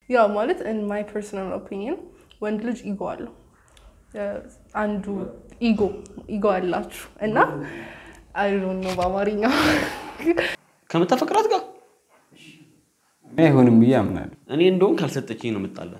ያው ማለት ኢን ማይ ፐርሰናል ኦፒኒየን ወንድ ልጅ ኢጎ አለው። አንዱ ኢጎ ኢጎ አላችሁ እና አይ ዶንት ኖ በአማርኛ ከምታፈቅራት ጋር አይሆንም ብዬ አምናለሁ። እኔ እንደውም ካልሰጠችኝ ነው የምጣላት።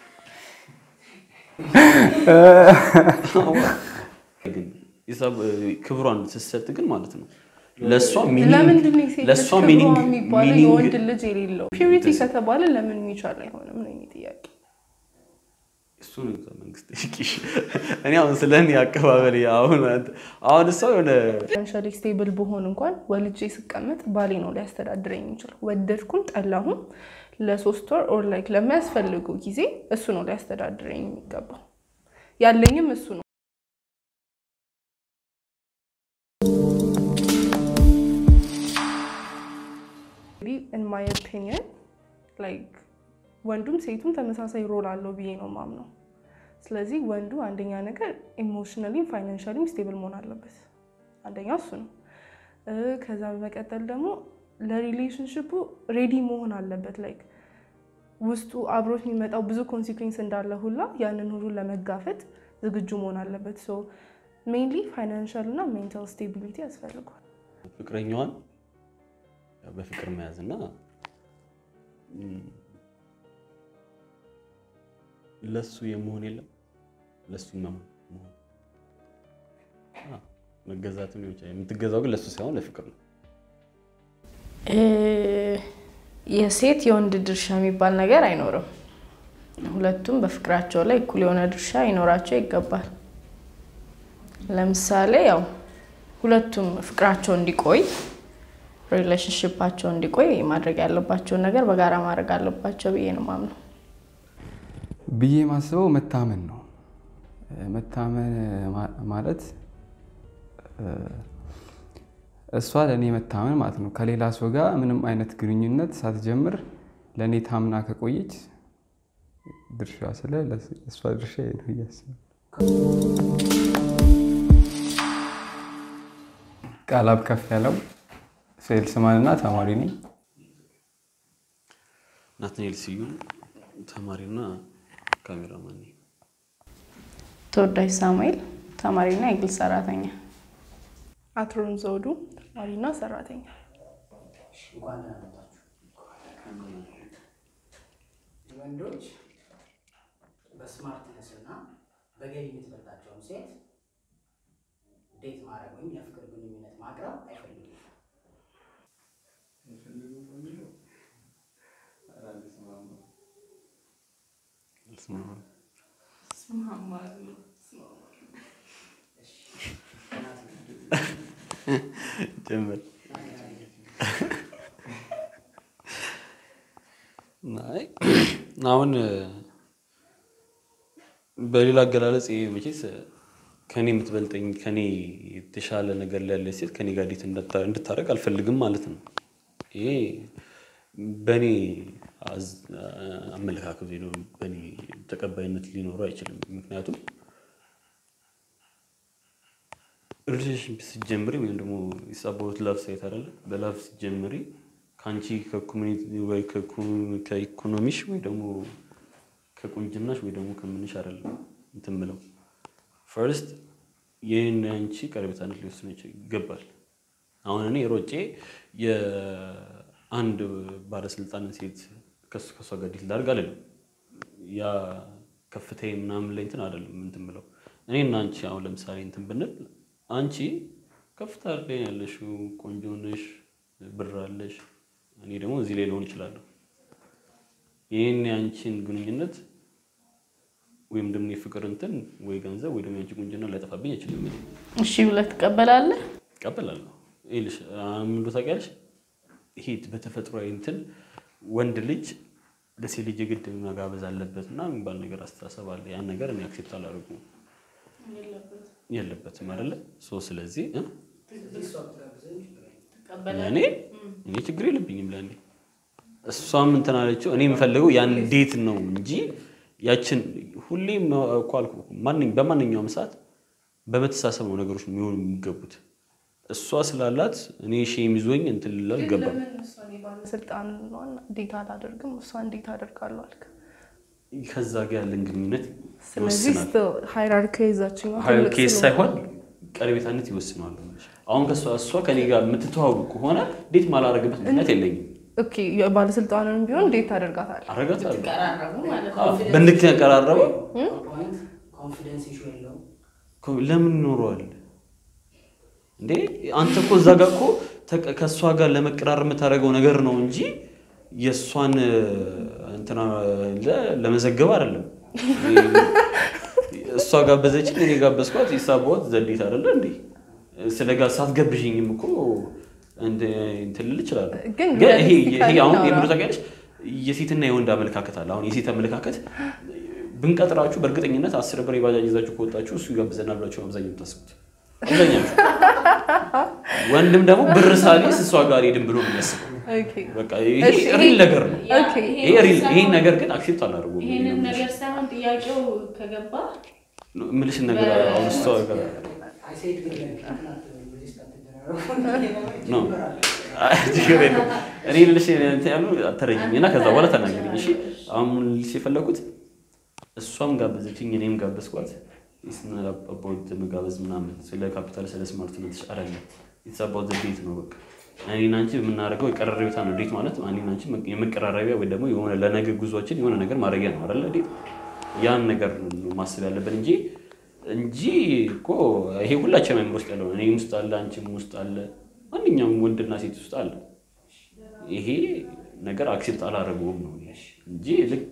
ግን ሂሳብ ክብሯን ስትሰጥ ግን ማለት ነው ለእሷ ሚኒንግ- ለምንድን ነው የሴት ልጅ ለእሷ ክብሯ ሚኒንግ የሚባለው ሚኒንግ የወንድ ልጅ የሌለው ፒዩሪቲ ከተባለ ለምን የሚቻል አይሆንም ነው የእኔ ጥያቄ። እሱን እዛ መንግስት ጠይቂሽ። እኔ አሁን ስለ እኔ አቀባበል አሁን አሁን እሷ የሆነ ፋይናንሻሊ ስቴብል በሆን እንኳን ወልጄ ስቀመጥ ባሌ ነው ሊያስተዳድረኝ የሚችለው። ወደድኩም ጠላሁም ለሶስት ወር ኦር ላይክ ለሚያስፈልጉ ጊዜ እሱ ነው ሊያስተዳድረኝ የሚገባው። ያለኝም እሱ ነው። ኢን ማይ ኦፒኒየን ላይክ ወንዱም ሴቱም ተመሳሳይ ሮል አለው ብዬ ነው ማምነው። ስለዚህ ወንዱ አንደኛ ነገር ኢሞሽናሊም ፋይናንሻሊም ስቴብል መሆን አለበት። አንደኛው እሱ ነው። እ ከዛ በመቀጠል ደግሞ ለሪሌሽንሽፑ ሬዲ መሆን አለበት። ላይክ ውስጡ አብሮት የሚመጣው ብዙ ኮንሲኩዌንስ እንዳለ ሁላ ያንን ሁሉ ለመጋፈጥ ዝግጁ መሆን አለበት። ሶ ሜይንሊ ፋይናንሻል እና ሜንታል ስቴቢሊቲ ያስፈልጓል። ፍቅረኛዋን ያው በፍቅር መያዝ እና ለሱ የመሆን የለም ለሱ መሆን መሆን። አዎ፣ መገዛትም ሊሆን ይችላል። የምትገዛው ግን ለሱ ሳይሆን ለፍቅር ነው። እ የሴት የወንድ ድርሻ የሚባል ነገር አይኖርም። ሁለቱም በፍቅራቸው ላይ እኩል የሆነ ድርሻ ይኖራቸው ይገባል። ለምሳሌ ያው ሁለቱም ፍቅራቸው እንዲቆይ ሪሌሽንሽፓቸው እንዲቆይ ማድረግ ያለባቸውን ነገር በጋራ ማድረግ አለባቸው ብዬ ነው ማምነው። ብዬ ማስበው መታመን ነው። መታመን ማ- ማለት እ፣ እሷ ለእኔ መታመን ማለት ነው። ከሌላ ሰው ጋር ምንም አይነት ግንኙነት ሳትጀምር ለእኔ ታምና ከቆየች ድርሻ ስለ እሷ ድርሻ ይሄ ነው ብዬ አስባለሁ። ቃላብ ከፍ ያለው ሴልስማን እና ተማሪ ነኝ። ናትናኤል ስዩም ተማሪና ካሜራማን ነኝ። ተወዳጅ ሳሙኤል ተማሪና የግል ሰራተኛ። አትሮን ዘውዱ ተማሪና ሰራተኛ። ወንዶች በስማርትነስ እና በገቢ የምትበልጣቸውን ሴት ዴት ማድረግ ወይም የፍቅር ግንኙነት ማቅረብ አይፈልጉም። ጀምር። አይ አሁን በሌላ አገላለጽ ይሄ መቼስ ከኔ የምትበልጠኝ ከኔ የተሻለ ነገር ላይ ያለች ሴት ከኔ ጋር ዴት እንድታ- እንድታደርግ አልፈልግም ማለት ነው። ይሄ በእኔ አዝ- አመለካከት ወይ ደግሞ በእኔ ተቀባይነት ሊኖረው አይችልም። ምክንያቱም ሪሌሽንሽፕ ስትጀምሪ ወይም ደግሞ የሳቦት ላቭ ሳይት አይደለ በላቭ ስትጀምሪ ከአንቺ ከኮሚኒቲ ወይ ከኮ- ከኢኮኖሚሽ ወይ ደግሞ ከቁንጅናሽ ወይ ደግሞ ከምንሽ አይደለም እንትን ምለው ፈርስት ይህን አንቺ ቀረቤታነት ሊወስን ይችል- ይገባል። አሁን እኔ ሮጬ የአንድ ባለስልጣንን ሴት ከሱ ከሷ ጋር ዲት ላድርግ አልልም። ያ ከፍታዬ ምናምን ላይ እንትን አይደለም እንትን ብለው እኔ እና አንቺ አሁን ለምሳሌ እንትን ብንል አንቺ ከፍታ ላይ ያለሽው ቆንጆ ነሽ፣ ብር አለሽ፣ እኔ ደግሞ እዚህ ላይ ልሆን እችላለሁ። ይህን የአንቺን ግንኙነት ወይም ደግሞ የፍቅር እንትን ወይ ገንዘብ ወይ ደግሞ የአንቺ ቁንጅና ሊያጠፋብኝ አይችልም። እኔ እሺ ብለህ ትቀበላለህ? እቀበላለሁ። ይኸውልሽ አሁን ምን እንደው ታውቂያለሽ፣ ይሄ በተፈጥሯዊ እንትን ወንድ ልጅ ለሴት ልጅ የግድ መጋበዝ አለበት እና የሚባል ነገር አስተሳሰብ አለ። ያን ነገር እኔ አክሴፕት አላደርጉም የለበትም አይደለ? ሶ ስለዚህ እ? እኔ እኔ ችግር የለብኝም ለእኔ እሷም እንትን አለችው። እኔ የምፈልገው ያን ዴት ነው እንጂ ያችን ሁሌም እኮ አልኩህ እኮ ማንኝ- በማንኛውም ሰዓት በመተሳሰብ ነው ነገሮች የሚሆኑ የሚገቡት። እሷ ስላላት እኔ ሼም ይዞኝ እንትን ልል አልገባም። ባለስልጣን እንዴት አላደርግም እሷ እንዴት አደርጋለሁ አልክ። ከዛ ጋር ያለን ግንኙነት ስለዚህ ይወስናል። ሃይራርኪ ይዛችኛው ሀይል ኬስ ሳይሆን ቀረቤታነት ይወስነዋል። አሁን ከእሷ እሷ ከኔ ጋር የምትተዋወቅ ከሆነ እንዴት ማላረግበት ምክንያት የለኝም። ኦኬ ባለስልጣንን ቢሆን እንዴት ታደርጋታለህ? አረጋታለሁ። ቀራረቡ ማለት ነው። አዎ፣ በንግድ ያቀራረበው ፖይንት ኮንፊደንስ ኢሹ የለውም። ኮ- ለምን ኖረዋል እንዴ? አንተ እኮ እዛ ጋር እኮ ተቀ- ከእሷ ጋር ለመቀራረብ የምታደርገው ነገር ነው እንጂ የእሷን እንትና ለ- ለመዘገብ አይደለም። እሷ ጋበዘችኝ፣ እኔ ጋበዝኳት። ይሳባት ዘዴት አይደለ እንዴ? ስለ ጋር ሳትገብዥኝም እኮ እንደ- እንትን ልል እችላለሁ። ግን ግን ይሄ realistically ይሄ አሁን እናውራ። የምሉ ታውቂያለሽ፣ የሴትና የወንድ አመለካከት አለ። አሁን የሴት አመለካከት ብንቀጥራችሁ በእርግጠኝነት አስር ብር የባጃጅ ይዛችሁ ከወጣችሁ እሱ ይጋብዘናል ብላችሁ ነው አብዛኛው የምታስቡት። አብዛኛችሁ ወንድም ደግሞ ብር ሳሊስ እሷ ጋር ሄድን ብሎ ነው የሚያስበው። ኦኬ በቃ ይሄ እሺ፣ ሪል ነገር ነው። ኦኬ ይሄ ሪል ይሄን ነገር ግን አክሴፕት አላደርጉም። ይሄንን ነገር ሳይሆን ጥያቄው ከገባ ምልሽን ነገር አሁን እሷ ጋር አይ ሴድ ግን ሪዚስት አትደራረጉ። ነው አይ፣ ችግር የለም። እኔ ልልሽ እንትን ያሉ አተረጅኝ እና ከዛ በኋላ ተናገረኝ። እሺ አሁን ልልሽ የፈለኩት እሷም ጋበዘችኝ እኔም ጋበዝኳት። ስናባውት መጋበዝ ምናምን ስለ ካፒታል ስለ ስማርትነት አይደለም። የተሳባው ቤት ነው በቃ እኔና አንቺ የምናደርገው የቀረረቤታ ነው። ዴት ማለት እኔና አንቺ የመቀራረቢያ ወይ ደግሞ የሆነ ለነገ ጉዟችን የሆነ ነገር ማድረጊያ ነው አይደለ? ዴት ያን ነገር ነው ማሰብ ያለብን እንጂ እንጂ እኮ ይሄ ሁላችንም አይምሮ ውስጥ ያለው ነው። እኔም ውስጥ አለ፣ አንቺም ውስጥ አለ፣ ማንኛውም ወንድና ሴት ውስጥ አለ። ይሄ ነገር አክሴፕት አላደረገውም ነው እኔ እንጂ ልክ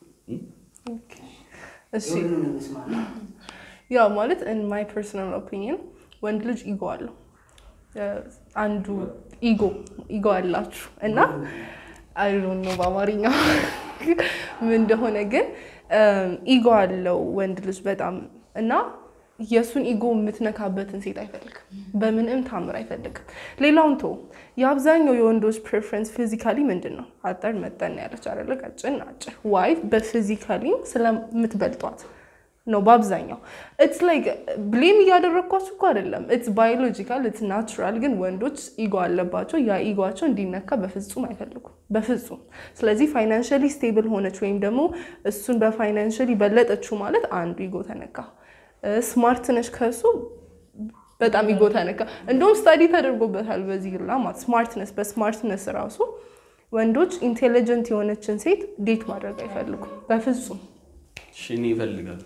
እሺ የሁሉንም እንስማና ያው ማለት ኢን ማይ ፐርሰናል ኦፒኒየን ወንድ ልጅ ኢጎ አለው። አንዱ ኢጎ ኢጎ አላችሁ እና አይ ዶንት ኖ በአማርኛ ምን እንደሆነ ግን ኢጎ አለው ወንድ ልጅ በጣም እና የእሱን ኢጎ የምትነካበትን ሴት አይፈልግም። በምንም ታምር አይፈልግም። ሌላውን ቶ የአብዛኛው የወንዶች ፕሬፈረንስ ፊዚካሊ ምንድን ነው? አጠር መጠን ያለች አይደለ? ቀጭን አጭር። ዋይ በፊዚካሊ ስለምትበልጧት ነው በአብዛኛው። ኢትስ ላይክ ብሌም እያደረግኳችሁ እኮ አይደለም። ኢትስ ባዮሎጂካል ኢትስ ናቹራል። ግን ወንዶች ኢጎ አለባቸው። ያ ኢጓቸው እንዲነካ በፍጹም አይፈልጉም፣ በፍጹም። ስለዚህ ፋይናንሽሊ ስቴብል ሆነች ወይም ደግሞ እሱን በፋይናንሽሊ በለጠችው ማለት አንዱ ኢጎ ተነካ። ስማርት ነች ከሱ በጣም ኢጎ ተነካ። እንደውም ስታዲ ተደርጎበታል በዚህ ላ ማለት ስማርትነስ በስማርትነስ ራሱ ወንዶች ኢንቴሊጀንት የሆነችን ሴት ዴት ማድረግ አይፈልጉም በፍጹም። እሺ፣ እኔ ይፈልጋል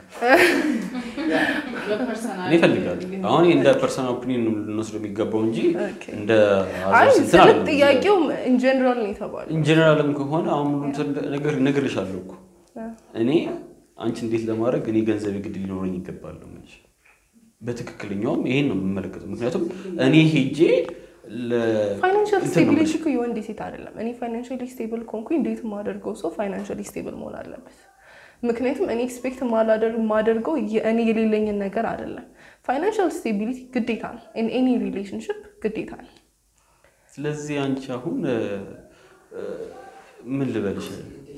እኔ ይፈልጋል። አሁን እንደ ፐርሰናል ኦፒኒየን ነው ልንወስደው የሚገባው እንጂ ኦኬ። እንደ አይ አዘር እንትን ስለ አይደለም። ጥያቄው ኢንጀነራል ነው የተባለው። ኢንጀነራልም ከሆነ አሁን ነገር እነግርሻለሁ እኮ እኔ አንቺ እንዴት ለማድረግ እኔ ገንዘብ ግድ ሊኖረኝ ይገባል ነው የምልሽ። በትክክለኛውም ይሄን ነው የምመለከተው። ምክንያቱም እኔ ሄጄ ለ- ፋይናንሻል እንትን ነው ስቴቢሊቲ የምልሽ። እኮ የወንድ ሴት አይደለም። እኔ ፋይናንሻሊ ስቴብል ኮንኩኝ እንዴት የማደርገው ሰው ፋይናንሻሊ ስቴብል መሆን አለበት። ምክንያቱም እኔ ኤክስፔክት የማደርገው እኔ የሌለኝን ነገር አይደለም። ፋይናንሻል ስቴቢሊቲ ግዴታ ነው። ኢን ኤኒ ሪሌሽንሽፕ ግዴታ ነው። ስለዚህ አንቺ አሁን እ፣ እ፣ ምን ልበልሽ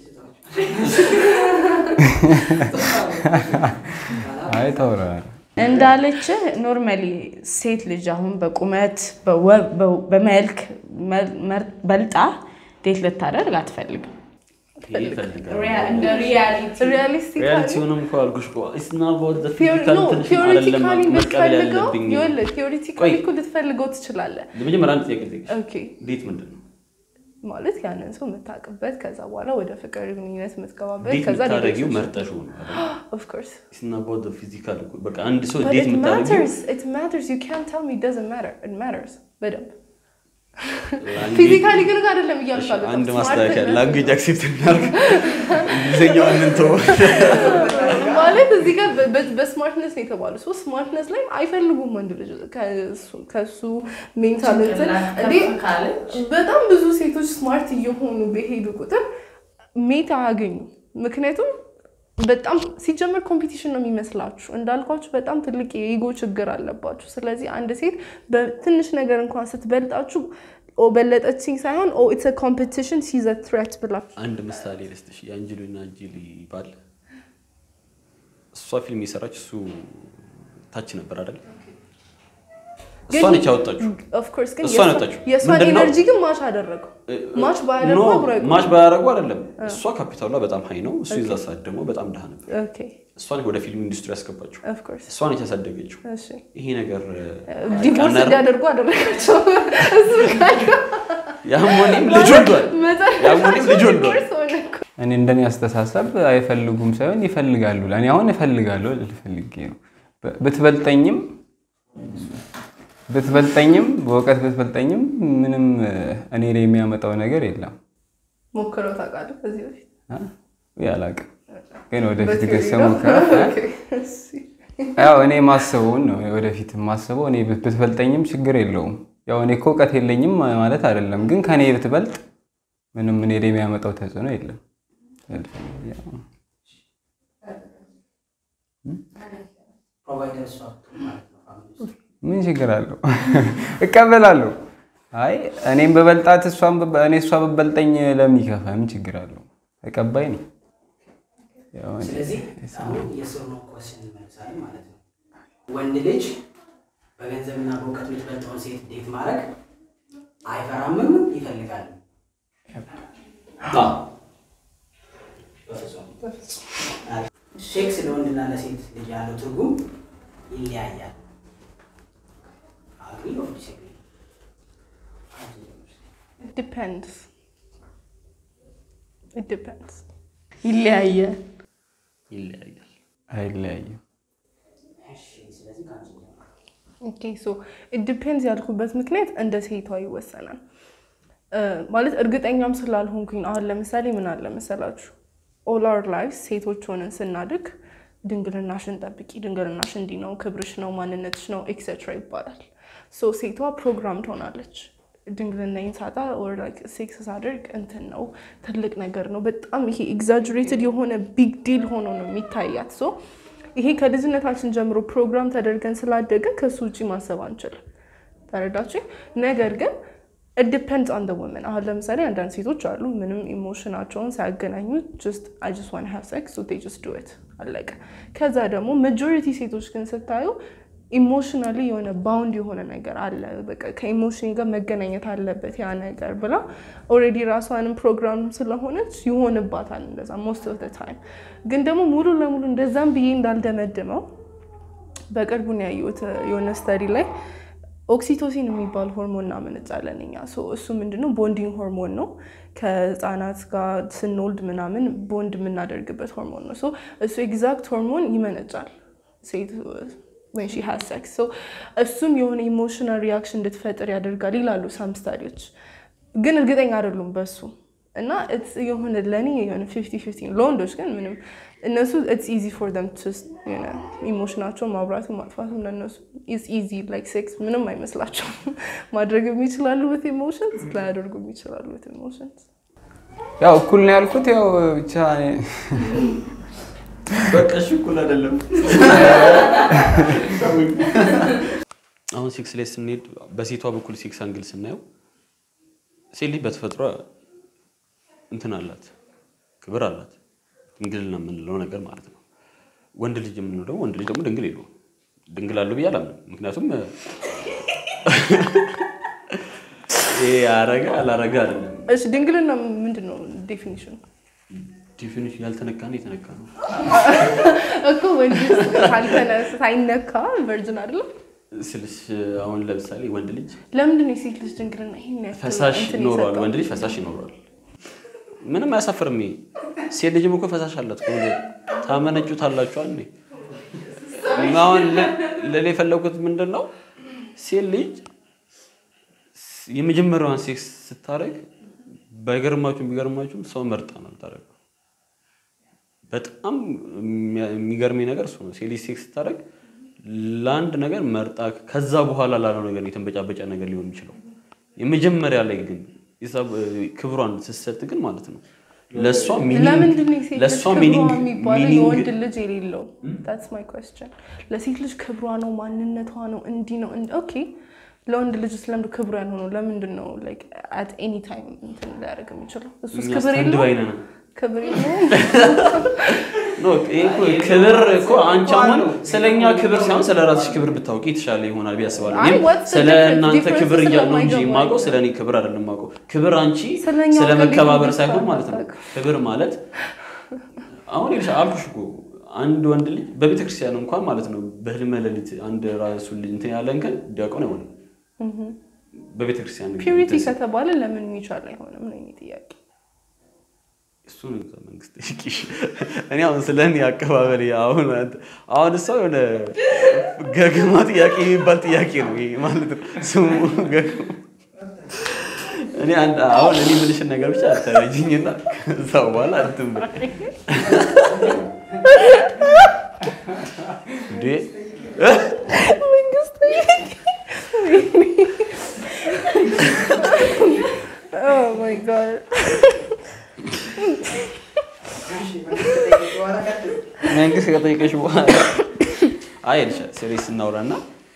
አይ ተውረናል። እንዳለች ኖርማሊ ሴት ልጅ አሁን በቁመት በወ- በ- በመልክ መ- መር- በልጣ ዴት ልታደርግ አትፈልግም። ይሄ ይፈልጋል እንደ ሪያሊቲ ሪያሊስቲካሊ ሪያሊቲውንም እኮ አልኩሽ እኮ It's not about the physical እንትንሽን አይደለም ቲዮሪቲካሊ መቀበል ብትፈልገው ያለብኝ። ይኸውልህ ቲዮሪቲካሊ ቆይ። እኮ ልትፈልገው ትችላለህ። ለመጀመሪያ አንድ ጥያቄ ልጠይቅሽ። ኦኬ ዴት ምንድን ነው? ማለት ያንን ሰው የምታውቅበት ከዛ በኋላ ወደ ፍቅር ግንኙነት የምትገባበት ዴት ከዛ የምታደርጊው መርጠሽው ነው አይደል? ኦፍኮርስ It's not about the physical እኮ። በቃ አንድ ሰው But ዴት it የምታደርጊው matters. It matters. You can't tell me it doesn't matter. It matters. በደንብ language- ፊዚካሊ ግን አይደለም እሺ፣ እያልካለ አንድ ማስተካከያ ላንጉጅ አክሴፕት እናድርግ። እንግሊዝኛውን እንተው። ማለት እዚህ ጋር በ- በ- በስማርትነስ ነው የተባሉ ሶ ስማርትነስ ላይ አይፈልጉም ወንድ ልጅ ከእሱ- ከእሱ ሜንታል እንትን እንዴ በጣም ብዙ ሴቶች ስማርት እየሆኑ በሄዱ ቁጥር ሜት አያገኙ። ምክንያቱም በጣም ሲጀመር ኮምፒቲሽን ነው የሚመስላችሁ። እንዳልኳችሁ በጣም ትልቅ የኢጎ ችግር አለባችሁ። ስለዚህ አንድ ሴት በትንሽ ነገር እንኳን ስትበልጣችሁ ኦ በለጠችኝ ሳይሆን ኦ ኢትስ ኮምፒቲሽን ሲዘ ትሬት ብላችሁ አንድ ምሳሌ ልስጥሽ። የአንጀሊና ጆሊ ባል እሷ ፊልም የሰራች እሱ ታች ነበር አይደል? እሷ ነች ያወጣችው። ኦፍኮርስ ግን እሷ የእሷ- ነጣችው። የእሷን ምንድን ነው? ኤነርጂ ግን ማች አደረገው። ማች ባያደርጉ ኖ አብሮ አይቆዩም። ማች ባያደርጉ አይደለም። እሷ ካፒታሏ በጣም ሀይ ነው። እሱ የዛ ሰዓት ደግሞ በጣም ድሃ ነበር። ኦኬ እሷ ነች ወደ ፊልም ኢንዱስትሪ ያስገባችው። ኦፍኮርስ እሷ ነች ያሳደገችው። እሺ ይሄ ነገር ዲቮርስ ቀነር- እንዲያደርጉ አደረጋቸው። እሱ ያም ሆኔም ልጅ ወልዷል። ያም ሆኔም ልጅ ወልዷል። ዲቮርስ ሆነ እኮ። እኔ እንደኔ አስተሳሰብ አይፈልጉም ሳይሆን ይፈልጋሉ። እኔ አሁን እፈልጋለሁ ልል ፈልጌ ነው። ብ- ብትበልጠኝም ብትበልጠኝም በእውቀት ብትበልጠኝም ምንም እ፣ እኔ ላይ የሚያመጣው ነገር የለም። ሞክረው ታውቃለህ ከዚህ በፊት አ? ውይ አላውቅም፣ ግን ወደፊት በቴዎሪ ገሰ ነው? ሞከራ ኦኬ፣ እሺ። ያው እኔ ማስበውን ነው ወደፊት ማስበው። እኔ ብት- ብትበልጠኝም ችግር የለውም። ያው እኔ እኮ እውቀት የለኝም ማለት አይደለም፣ ግን ከኔ ብትበልጥ ምንም እኔ ላይ የሚያመጣው ተጽዕኖ የለም። ፕሮቫይደር እሷ ብትሆን ማለት ነው ፋሚሊ ውስጥ ምን ችግር አለው? እቀበላለሁ። አይ እኔም በበልጣት እሷን በ- እኔ እሷ በበልጠኝ ለምን ይከፋ? ምን ችግር አለው? ተቀባይ ነኝ። ያው እኔ- ስለዚህ አሁን የስር ነው ኮስን እንመልሳለን ማለት ነው። ወንድ ልጅ በገንዘብና በእውቀት የምትበልጠውን ሴት ዴት ማድረግ አይፈራምም፣ ይፈልጋል። አዎ። ሴክስ ለወንድና ለሴት ልጅ ያለው ትርጉም ይለያያል። አግሪ ኦር ዲስአግሪ? It depends. It depends. ይለያያል። ይለያያል። አይለያይም። እሺ፣ ስለዚህ ከአንቺ እንጀምር። ኦኬ ሶ ኢት ዲፔንድስ ያልኩበት ምክንያት እንደ ሴቷ ይወሰናል። እ፣ ማለት እርግጠኛም ስላልሆንኩኝ አሁን ለምሳሌ ምን አለ መሰላችሁ ኦል አወር ላይፍ ሴቶች ሆነን ስናድግ ድንግልናሽን ጠብቂ፣ ድንግልናሽ እንዲህ ነው፣ ክብርሽ ነው፣ ማንነትሽ ነው ኤክሴትራ ይባላል። ሶ ሴቷ ፕሮግራም ትሆናለች። ድንግልናዬን ሳጣ ኦር ላይክ ሴክስ ሳደርግ እንትን ነው ትልቅ ነገር ነው፣ በጣም ይሄ ኤግዛጅሬትድ የሆነ ቢግ ዲል ሆኖ ነው የሚታያት። ሶ ይሄ ከልጅነታችን ጀምሮ ፕሮግራም ተደርገን ስላደግን ከሱ ውጭ ማሰብ አንችልም። ተረዳችኝ? ነገር ግን ዲፔንድስ ኦን ወመን። አሁን ለምሳሌ አንዳንድ ሴቶች አሉ ምንም ኢሞሽናቸውን ሳያገናኙ ጀስት አይ ጀስት ዋን ሃቭ ሴክስ ሶ ዴይ ጀስት ዱ ኢት አለቀ። ከዛ ደግሞ ማጆሪቲ ሴቶች ግን ስታዩ ኢሞሽናሊ የሆነ ባውንድ የሆነ ነገር አለ፣ በቃ ከኢሞሽን ጋር መገናኘት አለበት ያ ነገር ብላ ኦልሬዲ ራሷንም ፕሮግራም ስለሆነች ይሆንባታል እንደዛ ሞስት ኦፍ ታይም። ግን ደግሞ ሙሉ ለሙሉ እንደዛም ብዬ እንዳልደመድመው በቅርቡ ነው ያየሁት የሆነ ስተዲ ላይ ኦክሲቶሲን የሚባል ሆርሞን እናመነጫለን እኛ። ሶ እሱ ምንድነው ቦንዲንግ ሆርሞን ነው። ከህፃናት ጋር ስንወልድ ምናምን ቦንድ የምናደርግበት ሆርሞን ነው። ሶ እሱ ኤግዛክት ሆርሞን ይመነጫል ሴት ወን ሺ ሃዝ ሴክስ። ሶ እሱም የሆነ ኢሞሽናል ሪያክሽን እንድትፈጥር ያደርጋል ይላሉ ሳም ስታዲዎች፣ ግን እርግጠኛ አይደሉም በሱ እና it's የሆነ ለእኔ የሆነ ፊፍቲ ፊፍቲ ነው። ለወንዶች ግን ምንም እነሱ ኢትስ ኢዚ ፎር ደም ኢሞሽናቸውን ማብራትም ማጥፋትም ለእነሱ ኢዝ ኢዚ ላይክ ሴክስ ምንም አይመስላቸውም። ማድረግ የሚችላሉ ዊት ኢሞሽንስ ላያደርጉ የሚችላሉ ዊት ኢሞሽንስ። ያው እኩል ነው ያልኩት። ያው ብቻ እኔ- በቃ እሺ እኩል አይደለም። አሁን ሴክስ ላይ ስንሄድ በሴቷ በኩል ሴክስ አንግል ስናየው ሴት ልጅ በተፈጥሮ እንትን አላት፣ ክብር አላት፣ ድንግልና የምንለው ነገር ማለት ነው። ወንድ ልጅ የምንለው ደግሞ ወንድ ልጅ ደግሞ ድንግል የለውም። ድንግል አለው ብዬ አላምንም። ምክንያቱም ይሄ አረገ አላረገ አይደለም። እሺ ድንግልና ምንድን ነው ዴፊኒሽኑ? ዲፊኒሽን ያልተነካ ነው የተነካ ነው። እኮ ወንድ ካልተነ- ሳይነካ ቨርጅን አይደለም። ስልሽ አሁን ለምሳሌ ወንድ ልጅ ለምንድን ነው የሴት ልጅ ድንግልና ይሄን ያክል ፈሳሽ እንትን ይኖረዋል፣ የሰጠው? ወንድ ልጅ ፈሳሽ ይኖረዋል። ምንም አያሳፍርም። ይሄ ሴት ልጅም እኮ ፈሳሽ አላት። ከሆነ ታመነጩታላችሁ እንዴ? አሁን ል- ልል የፈለጉት ምንድን ነው ሴት ልጅ የመጀመሪያዋን ሴክስ ስታደርግ ባይገርማችሁም ቢገርማችሁም ሰው መርጣ ነው የምታደርገው። በጣም የሚያ- የሚገርመኝ ነገር እሱ ነው። ሴት ልጅ ሴክስ ስታደርግ ለአንድ ነገር መርጣ ከዛ በኋላ ላለው ነገር የተንበጫበጫ ነገር ሊሆን የሚችለው የመጀመሪያ ላይ ግን የሳ- ክብሯን ስትሰጥ ግን ማለት ነው ለእሷ ሚኒንግ- ለምንድን ነው የሴት ልጅ ለእሷ ክብሯ ሚኒንግ- የሚባለው ሚኒንግ- የወንድ ልጅ የሌለው? ታትስ ማይ ኮስችን። ለሴት ልጅ ክብሯ ነው ማንነቷ ነው እንዲህ ነው እንዲህ ኦኬ። ለወንድ ልጅ ስለምድ ክብሩ ያልሆነው ለምንድን ነው ላይክ አት ኤኒ ታይም እንትን ሊያደርግ የሚችለው? እሱስ እኛ ክብር stand የለውም? by ነን። ክብር የለውም? ኖ፣ ይሄ እኮ ክብር እኮ አንቺ አሁን ስለኛ ክብር ሳይሆን ስለ ራስሽ ክብር ብታውቂ የተሻለ ይሆናል ብዬ አስባለሁ። አይ፣ እኔም what's the ስለ difference? እናንተ difference ክብር እያልኩ ነው እንጂ ስለማይገባኝ የማውቀው ስለ እኔ ክብር አይደለም የማውቀው። ክብር አንቺ ስለኛ ስለ ክብር መከባበር እንዴት ሳይሆን ማለት ነው። አታውቅም? ክብር ማለት አሁን ይልሻ አልኩሽ እኮ አንድ ወንድ ልጅ በቤተ ክርስቲያን እንኳን ማለት ነው በህልመ ሌሊት አንድ ራሱ ልጅ እንትን ያለን ቀን ዲያቆን አይሆንም። በቤተ ክርስቲያን ፒዩሪቲ ከተባለ ለምን የሚቻል አይሆንም ነው የእኔ ጥያቄ። እሱን እዛ መንግስት ጠይቂሽ። እኔ አሁን ስለ እኔ አቀባበል አሁን አንተ- አሁን እሷ የሆነ ገገማ ጥያቄ የሚባል ጥያቄ ነው ይሄ ማለት ነው ስሙ ገገማ። እኔ አንድ አሁን እኔ የምልሽን ነገር ብቻ አተረጅኝና ከዛ በኋላ እንትን በይ። እንዴ መንግስት Oh my god. መንግስት ከጠየቀሽ በኋላ አይ ልሻ ሴሪየስ እናውራና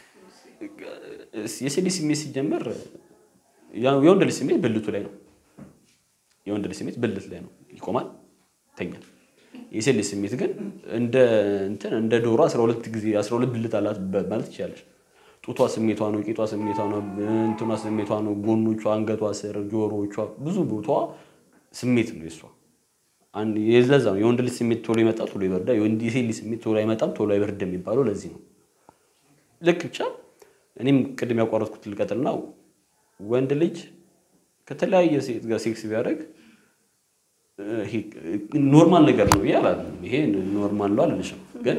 የሴት ልጅ ስሜት ሲጀመር ያ- የወንድ ልጅ ስሜት ብልቱ ላይ ነው። የወንድ ልጅ ስሜት ብልት ላይ ነው፣ ይቆማል፣ ይተኛል። የሴት ልጅ ስሜት ግን እንደ እንትን እንደ ዶሮ 12 ጊዜ 12 ብልት አላት በ- ማለት ትችላለች። ጡቷ ስሜቷ ነው፣ ቂጧ ስሜቷ ነው፣ እንትኗ ስሜቷ ነው፣ ጎኖቿ፣ አንገቷ ስር፣ ጆሮዎቿ፣ ብዙ ቦታዋ ስሜት ነው የሷ። አንድ የለዛ ነው የወንድ ልጅ ስሜት ቶሎ ይመጣል፣ ቶሎ ይበርዳል። የወንድ የሴት ልጅ ስሜት ቶሎ አይመጣም፣ ቶሎ አይበርድም የሚባለው ለዚህ ነው። ልክ ብቻ እኔም ቅድም ያቋረጥኩት ልቀጥልና ወንድ ልጅ ከተለያየ ሴት ጋር ሴክስ ቢያደርግ ይሄ ኖርማል ነገር ነው ብዬ አላለም። ይሄ ኖርማል ነው አልልሽም፣ ግን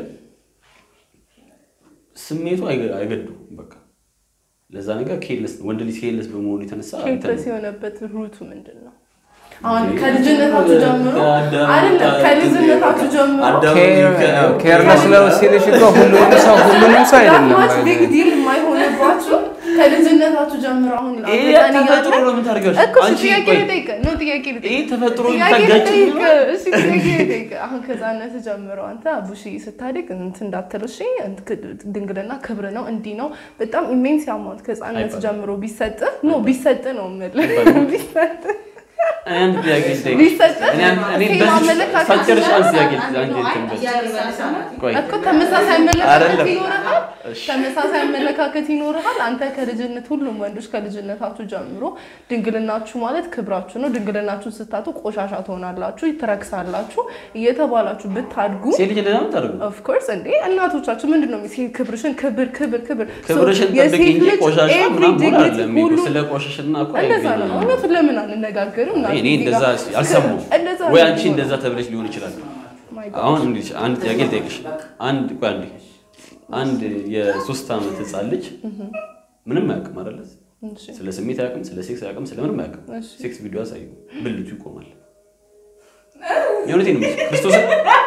ስሜቱ አይገ- አይገድም። በቃ ለዛ ነገር ኬርለስ ወንድ ልጅ ኬርለስ በመሆኑ የተነሳ እንትን ኬርለስ ነው። የሆነበት ሩቱ ምንድን ነው? አሁን ከልጅነታችሁ ጀምሮ ከአዳም- አይደለም ከልጅነታችሁ ጀምሮ አዳም- ኬርለስ ነው ሲልሽ እኮ ሁሉንም ሰው ሁሉንም ሰው አይደለም ማች ቢግ ዲል የማይሆንባችሁ ከልጅነታችሁ ጀምሮ አሁን ይሄ አጋጣሚ ተፈጥሮ እያለ- ነው የምታደርገው። እኮ እሺ፣ አንቺ ጥያቄ ቆይ፣ ልጠይቅህ ነው ጥያቄ ልጠይቅህ ይሄ ተፈጥሮ ጥያቄ የምታጋጭ ልጠይቅህ እሺ ጥያቄ ልጠይቅህ አሁን ከዛነት ጀምሮ አንተ ቡሺ ስታድግ እንትን እንዳትል እሺ ድንግልና ክብር ነው እንዲህ ነው በጣም ኢሜንስ ያማውንት ከህፃነት አይባልም። ጀምሮ ቢሰጥህ ኖ ቢሰጥህ ነው የምልህ ቢሰጥህ እኔ አንድ ጥያቄ ልጠይቅሽ። ቢሰጥህ እኔ አንድ- እኔ ሴም በዚህ አመለካከት ሳትጨርሺ አንድ ጥያቄ አንድ አንድ ነው። እንትን በል። ቆይ እኮ ተመሳሳይ አመለካከት አይደለም። ይኖርሃል። እሺ። ተመሳሳይ አመለካከት ይኖርሃል። አንተ ከልጅነት ሁሉም ወንዶች ከልጅነታችሁ ጀምሮ ድንግልናችሁ ማለት ክብራችሁ ነው። ድንግልናችሁን ስታጡ ቆሻሻ ትሆናላችሁ፣ ትረክሳላችሁ እየተባላችሁ ብታድጉ ሴት ልጅ እንደዛ ነው የምታደርገው። ኦፍኮርስ እንዴ እናቶቻችሁ ምንድን ነው ሴት ክብርሽን ክብር ክብር ክብር ክብርሽን So ጠብቂ እንጂ የሴት ልጅ ቆሻሻ every ምናምን መሆን dignity አይደለም። ሁሉ ስለ ቆሻሽና እኮ እንደዛ ነው። አይገናኝም። እውነቱን ለምን አንነጋገርም? እኔ እዚህ እንደዛ ጋር አልሰማሁም እንደዛ ወይ ነው አንቺ የሚሆነው። እንደዛ ተብለሽ ሊሆን ይችላል። My God. አሁን እንግዲህ አንድ ጥያቄ ልጠይቅሽ። አንድ ቆይ አንዴ አንድ የሶስት ዓመት ህፃን ልጅ ምንም አያውቅም አይደለ? እሺ። ስለ ስሜት አያውቅም፣ ስለ ሴክስ አያውቅም፣ ስለ ምንም አያውቅም። እሺ። ሴክስ ቪዲዮ አሳዩ፣ ብልቱ ይቆማል። የእውነቴን ነው የምልሽ። ክርስቶስን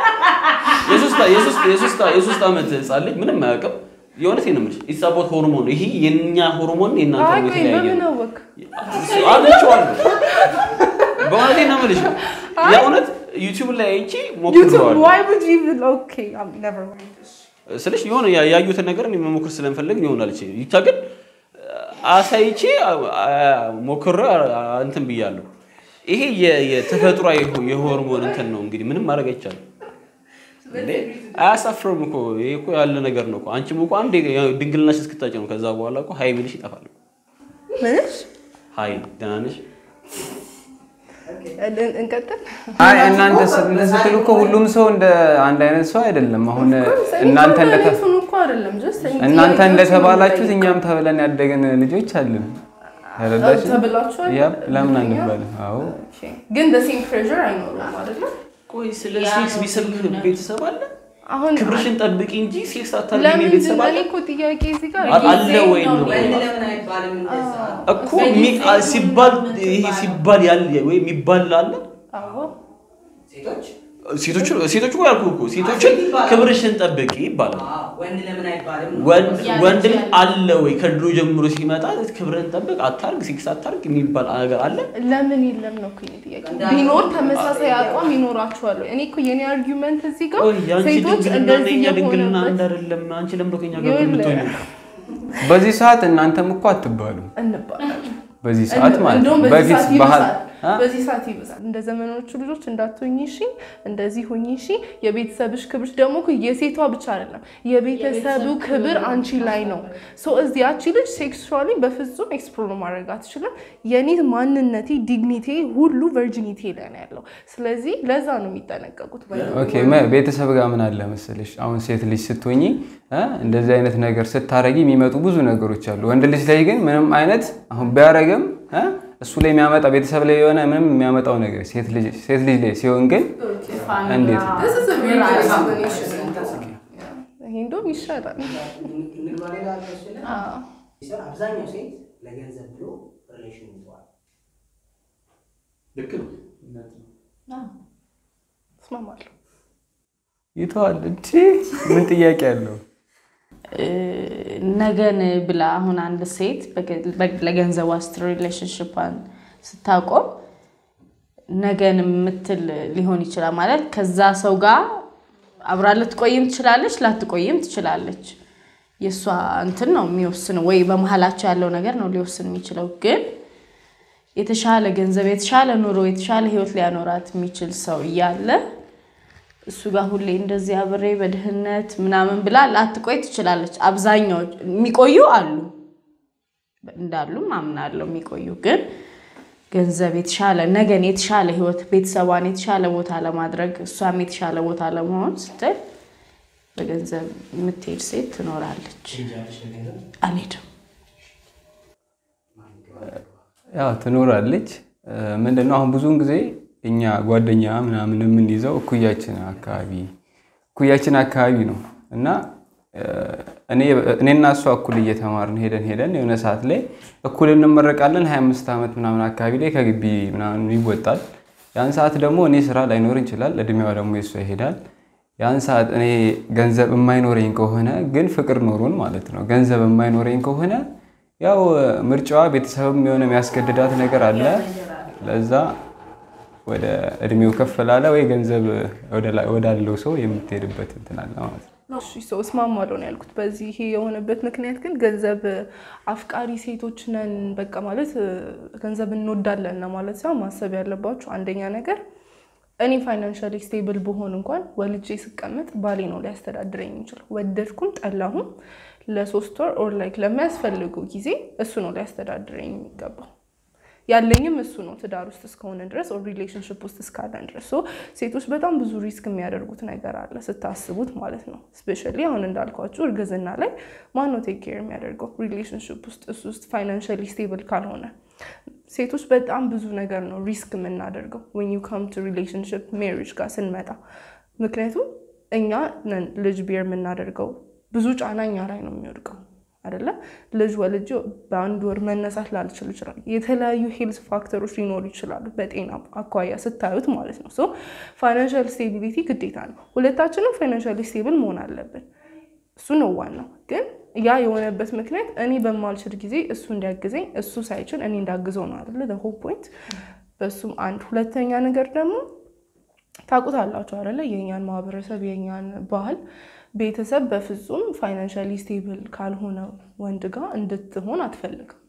የሶስት- የሶስት- የሶስት- የሶስት ዓመት ህፃን ልጅ ምንም አያውቅም። የእውነቴን ነው የምልሽ። ኢትስ አባውት ሆርሞን። ይሄ የእኛ ሆርሞን የእናንተ አይ ሆርሞን ቆይ የተለያየ በምን ነው። አወቅ? አግኝቼዋለሁ። በእውነቴን ነው የምልሽ። የእውነት ዩቲዩብ ላይ አይቼ YouTube, ሞክሬዋለሁ። why would you even okay, I'm never mind. ስልሽ የሆነ ያ- ያዩትን ነገር እኔ መሞክር ስለምፈልግ ይሆናል። እቺ ብቻ ግን አሳይቼ ሞክሬ እንትን ብያለሁ። ይሄ የ- የተፈጥሯዊ የሆርሞን እንትን ነው እንግዲህ ምንም ማድረግ አይቻልም። እንዴ አያሳፍርም እኮ ይሄ እኮ ያለ ነገር ነው እኮ። አንቺም እኮ አንዴ ድንግልናሽ እስክታጭ ነው። ከዛ በኋላ እኮ ሀይ ብልሽ ይጠፋል። ምንሽ? ሀይ ደህና ነሽ? እን- እንቀጥል። አይ እናንተ ስ- እንትን ስትሉ እኮ ሁሉም ሰው እንደ አንድ አይነት ሰው አይደለም። አሁን እናንተ እንደተ እሱን እኮ አይደለም just እኔ እናንተ ጥያቄዎችን እንደተባላችሁት የምጠይቀው። እኛም ተብለን ያደግን ልጆች አለን። ተረዳሽ? ተብላችኋል? ያብ ለምን እርግጠኛ? አንባልም? አዎ Okay. ግን the same pressure አይኖርም አይደለ? ቆይ ስለ ሴክስ ቢሰብክ ቤተሰብ አለ? አሁን ክብርሽን ጠብቂ እንጂ ሴክስ አታድርጊ ለምን ቤተሰብ አለ? እኔ እኮ ጥያቄ እዚህ ጋር አ- አለ ወይ ነው ወንድ ለምን አይባልም እንደዛ? እኮ ሚ- አ- ሲባል ይሄ ሲባል ያለ ወይ የሚባል አለ አዎ ሴቶች ሴቶቹ ሴቶቹ እኮ ያልኩህ እኮ ሴቶችን ክብርሽን ጠብቂ ይባላል። አዎ፣ ወንድ ለምን አይባልም ነው። ወንድ ወንድ ልጅ አለ ወይ ከድሮ ጀምሮ ሲመጣ ክብርን ጠብቅ አታርግ ሴክስ አታርግ የሚባል ነገር አለ። ለምን የለም ነው እኮ የኔ ጥያቄ። ቢኖር ተመሳሳይ አቋም ይኖራችኋል። እኔ እኮ የኔ አርጊውመንት እዚህ ጋር ቆይ የአንቺ ሴቶች ድንግልና እና እንደዚህ የኛ ድንግልና አንድ የሆነበት አይደለም። አንቺ ለምን ነው ከኛ ጋር ይኸውልህ፣ የምትሆኚው? በዚህ ሰዓት እናንተም እኮ አትባሉም። እንባላለን። በዚህ ሰዓት ማለት ነው። እንደውም በዚህ በፊት ሰዓት ባህል ይብሳል። አ? በዚህ ሰዓት ይበዛል። እንደ ዘመኖቹ ልጆች እንዳትሆኝ እሺ፣ እንደዚህ ሆኝ እሺ። የቤተሰብሽ ክብር ደግሞ እኮ የሴቷ ብቻ አይደለም፣ የቤተሰቡ ክብር አንቺ ላይ ነው። ሶ እዚህ ያቺ ልጅ ሴክሱዋሊ በፍጹም ኤክስፕሎር ማድረግ አትችልም። የኔ ማንነቴ ዲግኒቴ ሁሉ ቨርጂኒቲ ላይ ነው ያለው። ስለዚህ ለዛ ነው የሚጠነቀቁት። ኦኬ መ- ቤተሰብ ጋር ምን አለ መሰለሽ፣ አሁን ሴት ልጅ ስትሆኚ እ እንደዚህ አይነት ነገር ስታረጊ የሚመጡ ብዙ ነገሮች አሉ። ወንድ ልጅ ላይ ግን ምንም አይነት አሁን ቢያረግም እ እሱ ላይ የሚያመጣ ቤተሰብ ላይ የሆነ ምንም የሚያመጣው ነገር ሴት ልጅ ሴት ልጅ ላይ ሲሆን ግን እንዴት ነው? ይሄ እንደውም ይሻላል። ንግባ ሌላ አልመስልም። አዎ። ሲሆን አብዛኛው ሴት ለገንዘብ ብሎ ሪሌሽን ይዘዋል። ልክ ነው። እስማማለሁ። ይተዋል እንጂ ምን ጥያቄ አለው? ነገን ብላ አሁን አንድ ሴት በገ- በ- ለገንዘቧ ስትል ሪሌሽንሽፓን ስታቆም ነገን የምትል ሊሆን ይችላል ማለት ከዛ ሰው ጋር አብራ ልትቆይም ትችላለች፣ ላትቆይም ትችላለች። የእሷ እንትን ነው የሚወስነው፣ ወይ በመሀላቸው ያለው ነገር ነው ሊወስን የሚችለው። ግን የተሻለ ገንዘብ፣ የተሻለ ኑሮ፣ የተሻለ ህይወት ሊያኖራት የሚችል ሰው እያለ እሱ ጋር ሁሌ እንደዚህ አብሬ በድህነት ምናምን ብላ ላትቆይ ትችላለች። አብዛኛዎች የሚቆዩ አሉ እንዳሉም አምናለሁ የሚቆዩ ግን ገንዘብ የተሻለ ነገን የተሻለ ህይወት ቤተሰቧን የተሻለ ቦታ ለማድረግ እሷም የተሻለ ቦታ ለመሆን ስትል በገንዘብ የምትሄድ ሴት ትኖራለች። ትሄጃለሽ ለገንዘብ አልሄድም። ያው ትኖራለች። ምንድነው አሁን ብዙውን ጊዜ እኛ ጓደኛ ምናምን የምንይዘው እኩያችን አካባቢ እኩያችን አካባቢ ነው እና እኔ እኔና እሷ እኩል እየተማርን ሄደን ሄደን የሆነ ሰዓት ላይ እኩል እንመረቃለን። 25 ዓመት ምናምን አካባቢ ላይ ከግቢ ምናምን ይወጣል። ያን ሰዓት ደግሞ እኔ ስራ ላይኖር ይችላል፣ እድሜዋ ደግሞ የሷ ይሄዳል። ያን ሰዓት እኔ ገንዘብ የማይኖረኝ ከሆነ ግን ፍቅር ኖሮን ማለት ነው። ገንዘብ የማይኖረኝ ከሆነ ያው ምርጫዋ ቤተሰብም የሆነ የሚያስገድዳት ነገር አለ። ለዛ ወደ እድሜው ከፍ ላለ ወይ ገንዘብ ወዳለው ሰው የምትሄድበት እንትን አለ ማለት ነው። እሺ ሰው እስማማለሁ ነው ያልኩት። በዚህ ይሄ የሆነበት ምክንያት ግን ገንዘብ አፍቃሪ ሴቶች ነን በቃ ማለት ገንዘብ እንወዳለን ነው ማለት ሳይሆን ማሰብ ያለባችሁ አንደኛ ነገር እኔ ፋይናንሻሊ ስቴብል ብሆን እንኳን ወልጄ ስቀመጥ ባሌ ነው ሊያስተዳድረኝ የሚችለው። ወደድኩም ጠላሁም ለሶስት ወር ኦር ላይክ ለሚያስፈልገው ጊዜ እሱ ነው ሊያስተዳድረኝ የሚገባው። ያለኝም እሱ ነው ትዳር ውስጥ እስከሆነ ድረስ ኦር ሪሌሽንሽፕ ውስጥ እስካለን ድረስ ሶ ሴቶች በጣም ብዙ ሪስክ የሚያደርጉት ነገር አለ ስታስቡት ማለት ነው። ስፔሻሊ አሁን እንዳልኳችሁ እርግዝና ላይ ማነው ቴክ ኬር የሚያደርገው ሪሌሽንሽፕ ውስጥ እሱ ውስጥ ፋይናንሻሊ ስቴብል ካልሆነ ሴቶች በጣም ብዙ ነገር ነው ሪስክ የምናደርገው ዌን ዩ ካም ቱ ሪሌሽንሽፕ ሜሪጅ ጋር ስንመጣ። ምክንያቱም እኛ ነን ልጅ ቢር የምናደርገው ብዙ ጫና እኛ ላይ ነው የሚወድቀው አይደለ? ልጅ ወልጄ በአንድ ወር መነሳት ላልችል ይችላል። የተለያዩ ሄልዝ ፋክተሮች ሊኖሩ ይችላሉ፣ በጤና አኳያ ስታዩት ማለት ነው። ሶ ፋይናንሻል ስቴቢሊቲ ግዴታ ነው። ሁለታችንም ፋይናንሻሊ ስቴብል መሆን አለብን። እሱ ነው ዋናው። ግን ያ የሆነበት ምክንያት እኔ በማልችል ጊዜ እሱ እንዲያግዘኝ፣ እሱ ሳይችል እኔ እንዳግዘው ነው አይደለ? ሆል ፖይንት። በሱም አንድ ሁለተኛ ነገር ደግሞ ታውቁታላችሁ አይደለ? የእኛን ማህበረሰብ የእኛን ባህል ቤተሰብ በፍጹም ፋይናንሻሊ ስቴብል ካልሆነ ወንድ ጋር እንድትሆን አትፈልግም።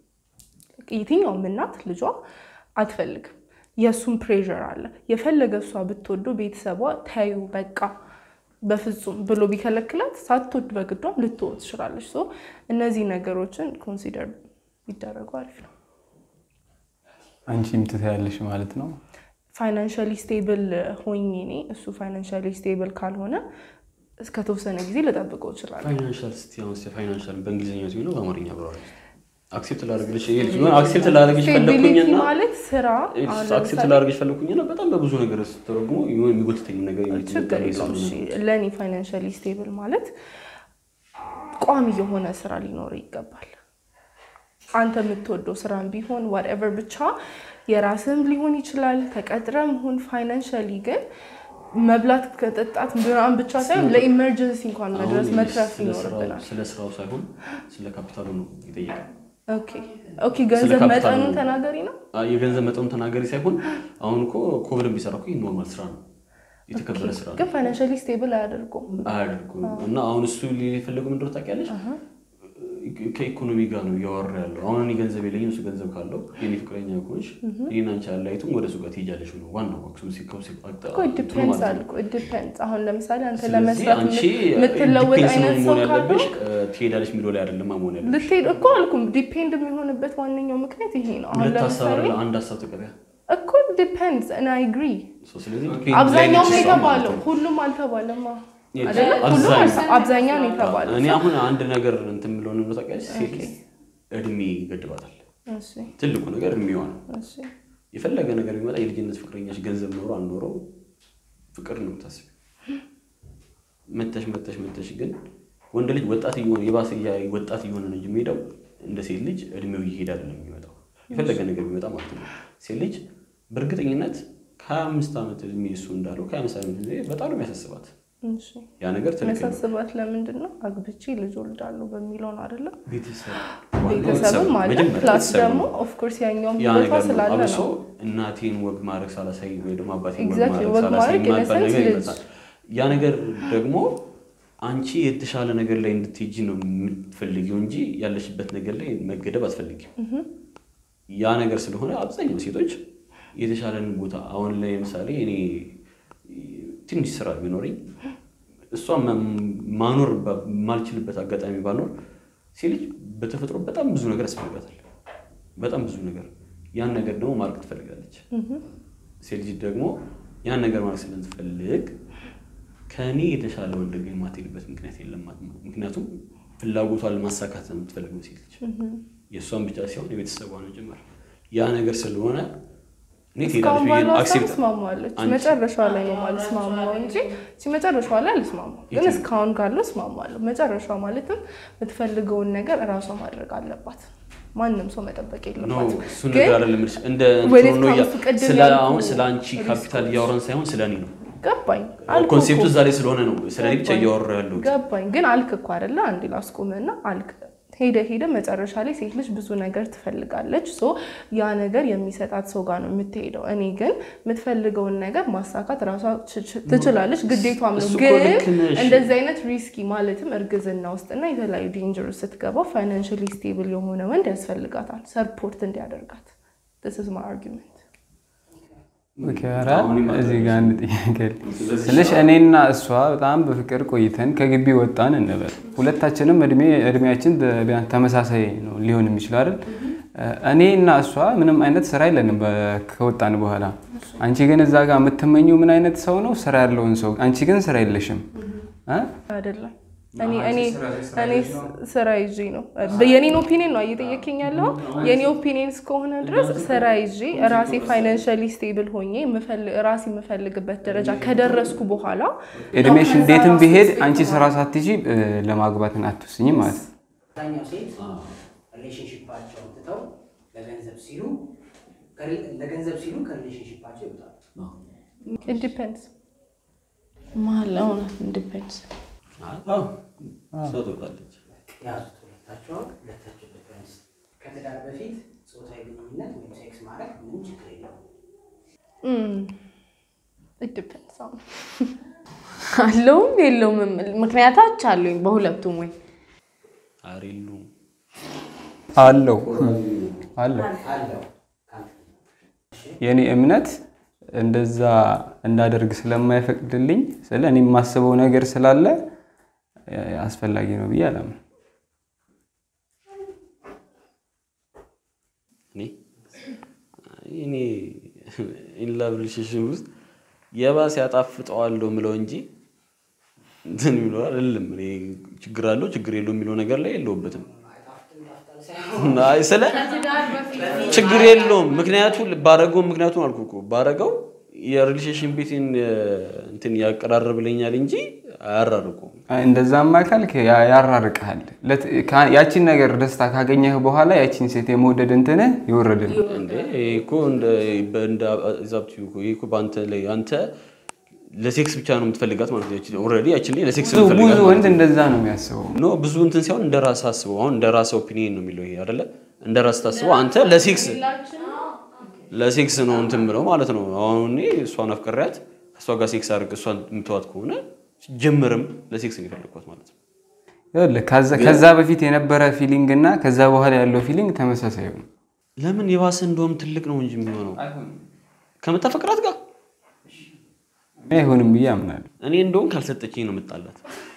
የትኛውም እናት ልጇ አትፈልግም። የእሱም ፕሬዠር አለ። የፈለገ እሷ ብትወዱ ቤተሰቧ ተዩ በቃ በፍጹም ብሎ ቢከለክላት ሳትወድ በግዷም ልትወ ትችላለች። ሶ እነዚህ ነገሮችን ኮንሲደር ቢደረጉ አሪፍ ነው። አንቺም ትታያለሽ ማለት ነው። ፋይናንሻሊ ስቴብል ሆኜ እኔ እሱ ፋይናንሻሊ ስቴብል ካልሆነ እስከተወሰነ ጊዜ ልጠብቀው እችላለሁ። ፋይናንሻል ስቲ አሁን ፋይናንሻል በእንግሊዝኛ ሲሆን በአማርኛ ብለዋል። አክሴፕት ላደርግልሽ አክሴፕት ላደርግሽ ስቴቢሊቲ ፈለኩኝና ማለት ስራ አሁን አክሴፕት ለምሳሌ ላደርግሽ ፈለኩኝና በጣም በብዙ ነገር ስትረጉሞ የሆነ የሚጎትተኝ ነገር ችግር የለውም። እሺ፣ ለእኔ ፋይናንሻሊ ስቴብል ማለት ቋሚ የሆነ ስራ ሊኖር ይገባል። አንተ የምትወደው ስራም ቢሆን ዋትኤቨር ብቻ የራስህም ሊሆን ይችላል። ተቀጥረም ሁን ፋይናንሻሊ ግን መብላት ከጠጣት ምናምን ብቻ ሳይሆን ለኢመርጀንሲ እንኳን መድረስ መትረፍ ይኖርብናል። ስለ ስራው ሳይሆን ስለ ካፒታሉ ነው የጠየቀው። ኦኬ ኦኬ፣ ገንዘብ ካፒታል መጠኑን ነው። ተናገሪ ነው። አ- የገንዘብ መጠኑን ተናገሪ ሳይሆን አሁን እኮ ኮብልን ቢሰራ እኮ ይህ ኖርማል ስራ ነው፣ የተከበረ ስራ ነው። ግን ፋይናንሻሊ ስቴብል አያደርጉም። አያደርጉም እና አሁን እሱ ሊፈለጉ ምንድነው ታውቂያለሽ? ከኢኮኖሚ ጋር ነው እያወራ ያለው። አሁን እኔ ገንዘብ የለኝም፣ እሱ ገንዘብ ካለው የኔ ፍቅረኛ ከሆንሽ ይህን አንቺ አለያይቱም ወደ እሱ ጋር ትሄጃለሽ ነው ዋናው እኮ ዲፔንድስ አልኩ ዲፔንድስ። አሁን ለምሳሌ አንተ ስለዚህ ለመስራት አንቺ የምትለወጥ ዲፔንስ ነው አይነት ሰው መሆን ያለብሽ ካልሆንክ እ፣ ትሄዳለሽ የሚለው ላይ አይደለም መሆን ያለብሽ። ልትሄድ እኮ አልኩም። ዲፔንድ የሚሆንበት ዋነኛው ምክንያት ይሄ ነው። አሁን ሁለት ሀሳብ ለምሳሌ አይደለ አንድ ሀሳብ ተቀበያ። እኮ ዲፔንድስ እና አግሪ ሶ ስለዚህ ዲፔንድ ላይ አብዛኛው ነች ነው እሷ ማለት የተባለው፣ ነው። ሁሉም አልተባለማ የት? አይደለ? ሁሉም አብዛኛው። አልተ- አብዛኛው ነው የተባለው። እኔ አሁን አንድ ነገር እንትን ብሎ ነው ታውቂያለሽ፣ ሴት ልጅ እድሜ ይገድባታል። እሺ ትልቁ ነገር እድሜዋ ነው። እሺ የፈለገ ነገር ቢመጣ የልጅነት ፍቅረኛሽ ገንዘብ ኖሮ አልኖረው ፍቅር ነው የምታስቢ። መተሽ መተሽ መተሽ ግን ወንድ ልጅ ወጣት እየሆነ የባሰ እያ- ወጣት እየሆነ ነው እንጂ የሚሄደው እንደ ሴት ልጅ እድሜው እየሄደ አይደለም የሚመጣው። የፈለገ ነገር ቢመጣ ማለት ነው። ሴት ልጅ በእርግጠኝነት ከሀያ አምስት ዓመት እድሜ እሱ እንዳለው ከሀያ አምስት ዓመት እድሜ በጣም ነው የሚያሳስባት። እሺ ያ ነገር ትልቅ ነው። መሳስባት ለምንድን ነው? አግብቼ ልጅ ወልዳለሁ በሚለው ነው አይደለም? ቤተሰብ ቤተሰብም አለ መጀመሪያ ፕላስ ቤተሰብ ደግሞ ነው። ኦፍኮርስ ያኛውም ያ ቦታ ነገር ነው። ስላለ አብሶ ነው። እናቴን ወግ ማድረግ ሳላሳይ ወይ ደግሞ አባቴን ወግ Exactly፣ ማድረግ ወግ ሳላሳይ ማድረግ in a የማይባል sense ነገር ልጅ- ይመጣል። ያ ነገር ደግሞ አንቺ የተሻለ ነገር ላይ እንድትሄጂ ነው የምትፈልጊው እንጂ ያለሽበት ነገር ላይ መገደብ አትፈልጊም። ያ ነገር ስለሆነ አብዛኛው ሴቶች የተሻለን ቦታ አሁን ላይ ለምሳሌ እኔ ትንሽ ስራ ቢኖረኝ እሷ ማኖር ባ- ማልችልበት አጋጣሚ ባኖር ሴት ልጅ በተፈጥሮ በጣም ብዙ ነገር ያስፈልጋታል። በጣም ብዙ ነገር ያን ነገር ደግሞ ማድረግ ትፈልጋለች። ሴት ልጅ ደግሞ ያን ነገር ማድረግ ስለምትፈልግ ከእኔ የተሻለ ወንድ ጋር የማትሄድበት ምክንያት የለም ማለት ነው። ምክንያቱም ፍላጎቷን ለማሳካት ነው የምትፈልገው ሴት ልጅ የእሷን ብቻ ሲሆን የቤተሰቧን ጭምር ያ ነገር ስለሆነ እኔ ትሄዳለች እስካሁን ብዬ ባለው ሀሳብ አክሴፕት እስማማለች። አንቺ- መጨረሻዋ ላይ ነው ማልስማማው እንጂ እቺ መጨረሻዋ ላይ አልስማማው፣ ግን የትኛው? እስካሁን ካለው እስማማለሁ። መጨረሻዋ ማለትም የምትፈልገውን ነገር እራሷ ማድረግ አለባት። ማንም ሰው መጠበቅ ነው የለባትም። እሱ ግን ነገር አይደለም የምልሽ። እንደ ወደ እንትኑ ነው እያ- ካምፕ ቅድም ስለ ያልኩህ አሁን ስለ አንቺ ካፒታል ሪስኮች። እያወራን ሳይሆን ስለ እኔ ነው። ገባኝ አልክ ኮንሴፕቱ እኮ። ዛሬ ስለሆነ ነው ስለ እኔ ብቻ ገባኝ። እያወራ ያለሁት። ገባኝ ግን አልክ እኮ አይደለ? አንዴ ላስቆምህና አልክ ሄደ ሄደ መጨረሻ ላይ ሴት ልጅ ብዙ ነገር ትፈልጋለች። ሶ ያ ነገር የሚሰጣት ሰው ጋር ነው የምትሄደው። እኔ ግን የምትፈልገውን ነገር ማሳካት ራሷ ች- ች- ትችላለች፣ ግዴቷም ነው። እሱ እኮ ግን ልክ ነሽ። እንደዚህ አይነት ሪስኪ ማለትም እርግዝና ውስጥና የተለያዩ ዴንጀር ስትገባ ፋይናንሽሊ ስቴብል የሆነ ወንድ ያስፈልጋታል፣ ሰፖርት እንዲያደርጋት። ስ ማ አርጊመንት ኦኬ፣ ኧረ እዚህ ጋር አንድ ጥያቄ አለ። ስልሽ እኔና እሷ በጣም በፍቅር ቆይተን ከግቢ ወጣን እንበል። ሁለታችንም እድሜ እድሜያችን ቢያንስ ተመሳሳይ ነው ሊሆን የሚችለው አይደል? እኔ እና እሷ ምንም አይነት ስራ የለንም በ- ከወጣን በኋላ። አንቺ ግን እዛ ጋር የምትመኘው ምን አይነት ሰው ነው? ስራ ያለውን ሰው። አንቺ ግን ስራ የለሽም እ? አይደለም እኔ እኔ እኔ ስራ ይዤ ነው የኔን ኦፒኒየን ነው እየጠየከኝ ያለው። የኔ ኦፒኒየን እስከሆነ ድረስ ስራ ይዤ ራሴ ፋይናንሻሊ ስቴብል ሆኜ የምፈልግ- ራሴ የምፈልግበት ደረጃ ከደረስኩ በኋላ እድሜሽ ነው ከዛ እንዴትም ራሱ ቢሄድ stable አንቺ ስራ ሳትይዢ እ፣ ለማግባትን አትወስኝ ማለት ነው። አብዛኛው ሴት ሪሌሽንሽፓቸውን ትተው ለገንዘብ ሲሉ ለገንዘብ ሲሉ ከሪሌሽንሽፓቸው ይወጣሉ። It depends። መሀል እውነት ዲፔንድስ አዎ፣ እሷ ትወጣለች። ያዙት ሁለታቸውን ሁለታቸው ዲፈረንስ ከትዳር በፊት ጾታዊ ግንኙነት ወይም ሴክስ ማድረግ ምንም ችግር የለውም። Mm. It depends አሁን አለውም የለውም የምል ምክንያታች አሉኝ በሁለቱም ወይ ኧረ የለውም። አለው አለው አለው የእኔ እምነት እንደዛ እንዳደርግ ስለማይፈቅድልኝ ስለ እኔ የማስበው ነገር ስላለ እ፣ አስፈላጊ ነው ብዬ አላምንም። እኔ እኔ ኢንላቭ ሪሌሽንሽፕ ውስጥ የባሰ ያጣፍጠዋለሁ ምለው እንጂ እንትን የሚለው አይደለም። እኔ ችግር አለው ችግር የለው የሚለው ነገር ላይ የለውበትም። አይ ስለ ችግር የለውም ምክንያቱ ባረገው ምክንያቱም አልኩ እኮ ባረገው የሪሌሽንሽን ቤትን እንትን ያቀራርብልኛል እንጂ አያራርቁም። አይ፣ እንደዛማ ካልክ ያ- ያራርቅሃል። ለት- ካ- ያቺን ነገር ደስታ ካገኘህ በኋላ ያቺን ሴት የመውደድ እንትንህ ይወረድል። እንዴ ይሄ እኮ እንደ እንደ ዛብቲ እኮ ይሄ እኮ በአንተ ላይ አንተ ለሴክስ ብቻ ነው የምትፈልጋት ማለት ነው። ኦልሬዲ ያችን ላይ ለሴክስ ብዙ የምትፈልጋት ብዙ ማለት ወንድ ነው። እንደዛ ነው የሚያስበው። ኖ ብዙ እንትን ሲሆን እንደ ራስ አስበው። አሁን እንደ ራስ ኦፒኒየን ነው የሚለው ይሄ አይደለ? እንደ ራስ ታስበው አንተ ለሴክስ ለሴክስ ነው እንትን ብለው ማለት ነው። አሁን እኔ እሷን አፍቅሬያት ከእሷ ጋር ሴክስ አድርግ እሷን የምትዋት ከሆነ ጀምርም ለሴክስ ነው የፈለግኳት ማለት ነው። ይኸውልህ ከዛ- ከዛ በፊት የነበረ ፊሊንግ እና ከዛ በኋላ ያለው ፊሊንግ ተመሳሳይ ነው። ለምን የባሰ እንደውም ትልቅ ነው እንጂ የሚሆነው ከምታፈቅራት ጋር እኔ አይሆንም ብዬ አምናለሁ። እኔ እንደውም ካልሰጠችኝ ነው የምጣላት።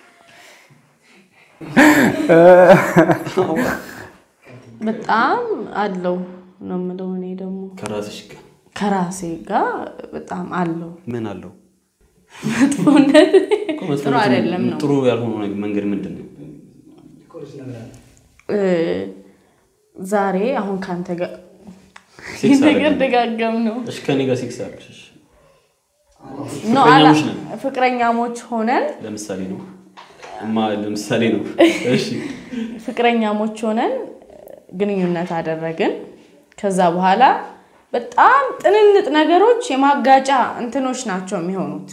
በጣም አለው ነው የምለው። እኔ ደግሞ ከራስሽ ጋር ከራሴ ጋር በጣም አለው ምን አለው? መጥፎነት እኮ መጥፎ ጥሩ አይደለም ነው ጥሩ ያልሆነ መንገድ ምንድን ነው? እ፣ ዛሬ አሁን ከአንተ ጋር ይህ ሴክስ ነገር አደረግን። ደጋገም ነው እሺ ከኔ ጋር ሴክስ አደረግሽ። እሺ፣ ኖ፣ አላ- ፍቅረኛሞች ነን። ፍቅረኛሞች ሆነን ለምሳሌ ነው እማ ለምሳሌ ነው። እሺ ፍቅረኛሞች ሆነን ግንኙነት አደረግን። ከዛ በኋላ በጣም ጥንንጥ ነገሮች የማጋጫ እንትኖች ናቸው የሚሆኑት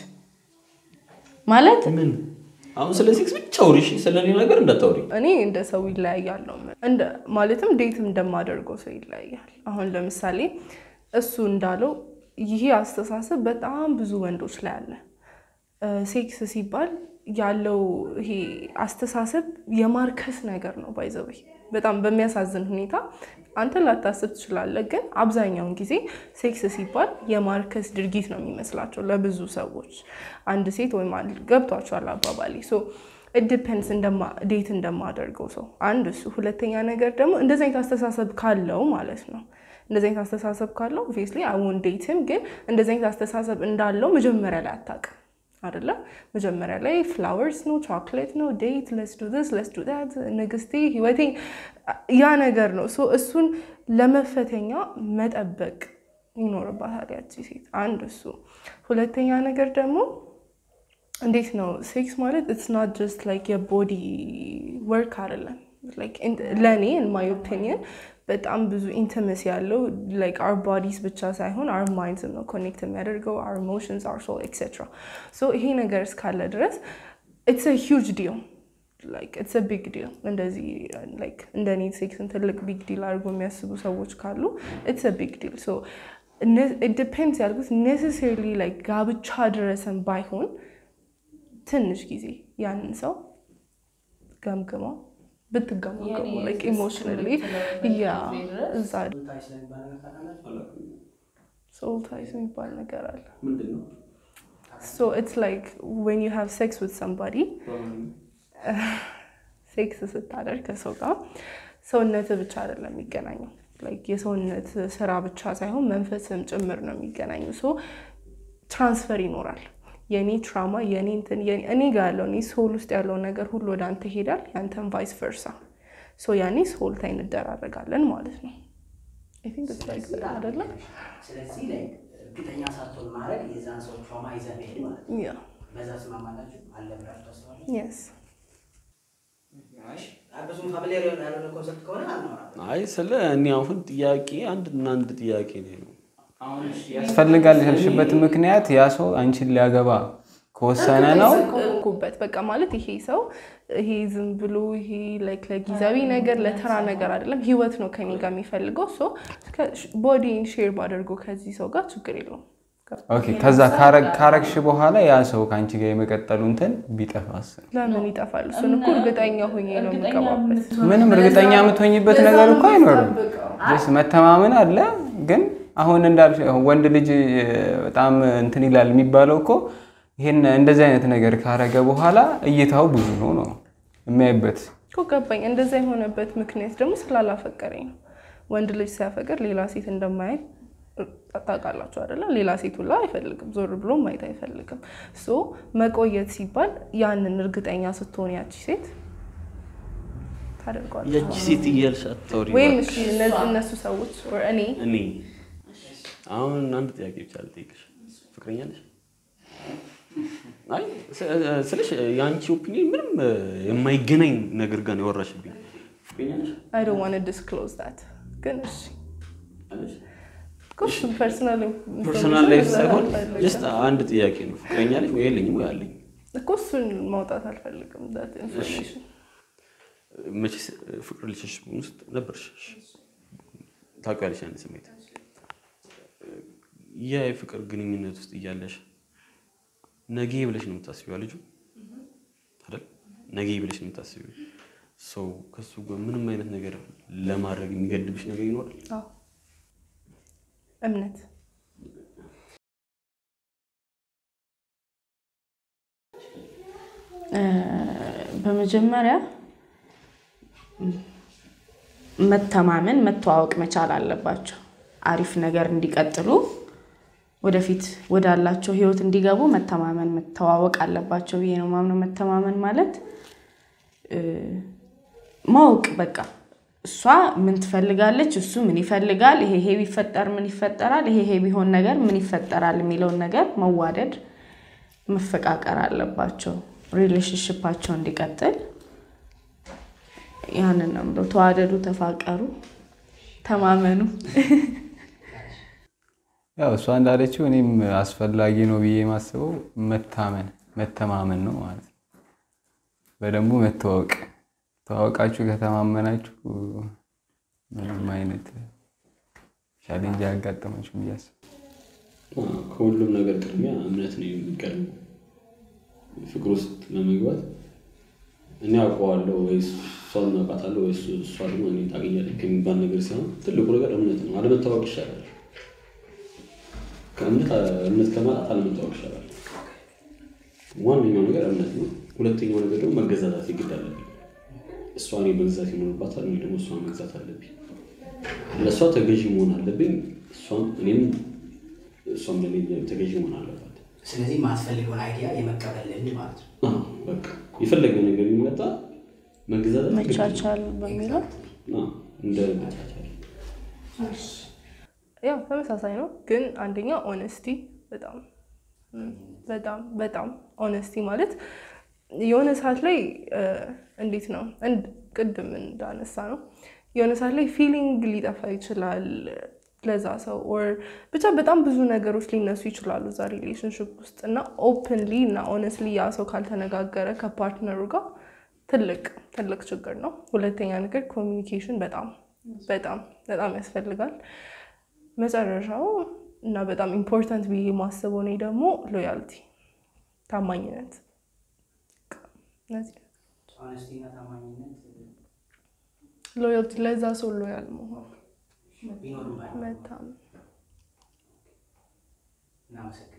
ማለት ምን አሁን ስለ ሴክስ ብቻ አውሪ፣ እሺ? ስለ ሌላ ነገር እንዳታውሪ። እኔ እንደ ሰው ይለያያል ነው የምልህ። እንደ ማለትም ዴትም እንደማደርገው ሰው ይለያያል። አሁን ለምሳሌ እሱ እንዳለው ይሄ አስተሳሰብ በጣም ብዙ ወንዶች ላይ አለ። እ፣ ሴክስ ሲባል ያለው ይሄ አስተሳሰብ የማርከስ ነገር ነው። ባይዘወይ በጣም በሚያሳዝን ሁኔታ አንተ ላታስብ ትችላለህ፣ ግን አብዛኛውን ጊዜ ሴክስ ሲባል የማርከስ ድርጊት ነው የሚመስላቸው ለብዙ ሰዎች። አንድ ሴት ወይም አንድ ገብቷቸዋል አባባሌ ሶ ዲፔንስ ዴት እንደማደርገው ሰው አንድ እሱ። ሁለተኛ ነገር ደግሞ እንደዚህ አይነት አስተሳሰብ ካለው ማለት ነው እንደዚህ አይነት አስተሳሰብ ካለው ኦብቪየስሊ አሁን ዴትም ግን እንደዚህ አይነት አስተሳሰብ እንዳለው መጀመሪያ ላይ አታውቅም አይደለ? መጀመሪያ ላይ ፍላወርስ ነው ቾክሌት ነው ዴት ለስ ዱ ስ ለስ ዱ ት ንግስቴ ህይወቴ ያ ነገር ነው። ሶ እሱን ለመፈተኛ መጠበቅ ይኖርባታል ያቺ ሴት። አንድ እሱ። ሁለተኛ ነገር ደግሞ እንዴት ነው ሴክስ ማለት ኢትስ ናት ጀስት ላይክ የቦዲ ወርክ አይደለም። ለእኔ ኢን ማይ ኦፒኒየን በጣም ብዙ ኢንቲመሲ ያለው ላይክ አር ቦዲስ ብቻ ሳይሆን አር ማይንድስ ነው ኮኔክት የሚያደርገው አር ኢሞሽንስ አር ሶል ኤክሴትራ። ሶ ይሄ ነገር እስካለ ድረስ ኢትስ አ ሂውጅ ዲል ላይክ ኢትስ አ ቢግ ዲል። እንደዚህ ላይክ እንደ እኔ ሴክስን ትልቅ ቢግ ዲል አድርጎ የሚያስቡ ሰዎች ካሉ ኢትስ አ ቢግ ዲል። ሶ ዲፔንድስ ያልኩት ኔሴሰሪሊ ላይክ ጋብቻ ድረስን ባይሆን ትንሽ ጊዜ ያንን ሰው ገምግመው ብትገመገሙ ላይክ ኢሞሽናሊ ያ እዛ ታይ ስለሚባል ነገር ታውቃላችሁ? ሶል ታይስ የሚባል ነገር አለ። ምንድን ነው? ሶ ኢትስ ላይክ ዌን ዩ ሃቭ ሴክስ ዊዝ ሰምባዲ ሴክስ ስታደርግ ከሰው ጋር ሰውነት ብቻ አይደለም የሚገናኘው። ላይክ የሰውነት ስራ ብቻ ሳይሆን መንፈስም ጭምር ነው የሚገናኘው። ሶ ትራንስፈር ይኖራል። የእኔ ትራማ የእኔ እንትን የኔ- እኔ ጋር ያለው እኔ ሶል ውስጥ ያለው ነገር ሁሉ ወደ አንተ ይሄዳል፣ ያንተን ቫይስ ቨርሳ። ሶ ያኔ ሶል ታይ እንደራረጋለን ማለት ነው። አይ ቲንክ ኢትስ ላይክ ዛት አይደለም? ስለዚህ ላይ እርግጠኛ ሳትሆን ማድረግ የዛን ሰው ትራውማ ይዘህ መሄድ ማለት ነው። ያ በዛ ስማማላችሁ አለ ብላችሁ ታስባላችሁ? የስ አይ ብዙም ፋሚሊያር ያልሆነ ኮንሰፕት ከሆነ አልኖራም። አይ ስለ እኔ አሁን ጥያቄ አንድ እና አንድ ጥያቄ ነው። ያስፈልጋል ያልሽበት ምክንያት ያ ሰው አንቺን ሊያገባ ከወሰነ ነው። ኩበት በቃ ማለት ይሄ ሰው ይሄ ዝም ብሎ ይሄ ላይክ ለጊዜያዊ ነገር ለተራ ነገር አይደለም፣ ህይወት ነው ከኔ ጋር የሚፈልገው። ሶ ቦዲን ሼር ባደርጎ ከዚህ ሰው ጋር ችግር የለውም። ኦኬ፣ ከዛ ካረግ- ካረግሽ በኋላ ያ ሰው ከአንቺ ጋር የመቀጠሉ እንትን ቢጠፋስ? ለምን ይጠፋል? እሱን እኮ እርግጠኛ ሆኜ ነው የምገባበት። ምንም እርግጠኛ የምትሆኝበት ነገር እኮ አይኖርም። ስ መተማመን አለ። ግን አሁን እንዳልሽ ወንድ ልጅ በጣም እንትን ይላል የሚባለው እኮ ይሄን እንደዚህ አይነት ነገር ካረገ በኋላ እይታው ብዙ ነው ነው የሚያይበት። እኮ ገባኝ። እንደዛ የሆነበት ምክንያት ደግሞ ስላላፈቀረኝ ነው። ወንድ ልጅ ሲያፈቅር ሌላ ሴት እንደማየት ታውቃላችሁ አይደለም? ሌላ ሴት ሁላ አይፈልግም፣ ዞር ብሎ ማየት አይፈልግም። ሶ መቆየት ሲባል ያንን እርግጠኛ ስትሆን ያቺ ሴት ታደርጓለች። ያቺ ሴት እያልሽ አታውሪ ወይም እባክሽ። እሺ እነዚህ እነሱ ሰዎች or እኔ እኔ አሁን አንድ ጥያቄ ብቻ ልጠይቅሽ፣ ፍቅረኛ ነሽ? አይ ስ- ስልሽ የአንቺ ኦፒኒየን ምንም የማይገናኝ ነገር ጋር ነው ያወራሽብኝ። ፍቅረኛ ነሽ? አይ ዶንት ዋንት ቱ ዲስክሎዝ ዛት ግን እሺ አለሽ? እኮ እሱ ፐርሰናል ፐርሰናል ላይፍ ሳይሆን ጀስት አንድ ጥያቄ ነው። ፍቅረኛ ነሽ ወይ የለኝም ወይ አለኝ። እኮ እሱን ማውጣት አልፈልግም ዛት ኢንፎርሜሽን መቼስ ፍቅር ልሽሽ ውስጥ ነበርሽ፣ ታውቂያለሽ ያን ስሜት። ያ የፍቅር ግንኙነት ውስጥ እያለሽ ነገ ብለሽ ነው የምታስቢዋ ልጁ አይደል? ነገ ብለሽ ነው የምታስቢው። ሰው ከሱ ጋር ምንም አይነት ነገር ለማድረግ የሚገድብሽ ነገር ይኖራል? አዎ እምነት በመጀመሪያ መተማመን መተዋወቅ መቻል አለባቸው። አሪፍ ነገር እንዲቀጥሉ ወደፊት ወዳላቸው ህይወት እንዲገቡ መተማመን መተዋወቅ አለባቸው ብዬ ነው ማምነው። መተማመን ማለት እ፣ ማወቅ በቃ እሷ ምን ትፈልጋለች፣ እሱ ምን ይፈልጋል፣ ይሄ ይሄ ቢፈጠር ምን ይፈጠራል፣ ይሄ ይሄ ቢሆን ነገር ምን ይፈጠራል የሚለውን ነገር መዋደድ መፈቃቀር አለባቸው ሪሌሽንሽፓቸው እንዲቀጥል። ያንን ነው የምለው። ተዋደዱ፣ ተፋቀሩ፣ ተማመኑ። ያው እሷ እንዳለችው እኔም አስፈላጊ ነው ብዬ የማስበው መታመን መተማመን ነው ማለት ነው። በደንቡ መተዋወቅ ተዋወቃችሁ ከተማመናችሁ ምንም አይነት ቻሌንጅ አያጋጠማችሁ ብዬ አስባለሁ። ከሁሉም ነገር ቅድሚያ እምነት ነው የሚቀድመው። ፍቅር ውስጥ ለመግባት እኔ አውቀዋለሁ ወይ እሷን አውቃታለሁ ወይ እሱ- እሷ ደግሞ እኔ ታገኛለች ከሚባል ነገር ሲሆን ትልቁ ነገር እምነት ነው። አለመታወቅ ይሻላል። ከእምነት እምነት ከማጣት አለመታወቅ ይሻላል። ዋነኛው ነገር እምነት ነው። ሁለተኛው ነገር ደግሞ መገዛዛት የግድ አለብኝ። እሷ እኔ መግዛት ይኖርባታል፣ እኔ ደግሞ እሷን መግዛት አለብኝ። ለእሷ ተገዢ መሆን አለብኝ፣ እሷም እኔም እሷም ለእኔ ተገዢ መሆን አለባት። ስለዚህ ማስፈልገውን አይዲያ የመቀበል ልምድ ማለት ነው። አዎ፣ በቃ የፈለገው ነገር የሚመጣ መገዛዛት ግድ ነው። መቻቻል በሚለው አዎ፣ እንደ መቻቻል ያው ተመሳሳይ ነው፣ ግን አንደኛ ኦነስቲ በጣም እም፣ በጣም በጣም ኦነስቲ ማለት የሆነ ሰዓት ላይ እ፣ እንዴት ነው እንድ ቅድም እንዳነሳ ነው የሆነ ሰዓት ላይ ፊሊንግ ሊጠፋ ይችላል ለዛ ሰው ኦር ብቻ በጣም ብዙ ነገሮች ሊነሱ ይችላሉ እዛ ሪሌሽንሽፕ ውስጥ እና ኦፕንሊ እና ኦነስትሊ ያ ሰው ካልተነጋገረ ከፓርትነሩ ጋር ትልቅ ትልቅ ችግር ነው። ሁለተኛ ነገር ኮሚኒኬሽን በጣም በጣም በጣም ያስፈልጋል። መጨረሻው እና በጣም ኢምፖርታንት ብዬ የማስበው እኔ ደግሞ ሎያልቲ ታማኝነት እነዚህ ሆነስቲ እና ታማኝነት ሎያልቲ ለዛ ሰው ሎያል መሆን ቢኖርም ባይኖርም መታመን እናመሰግናለን።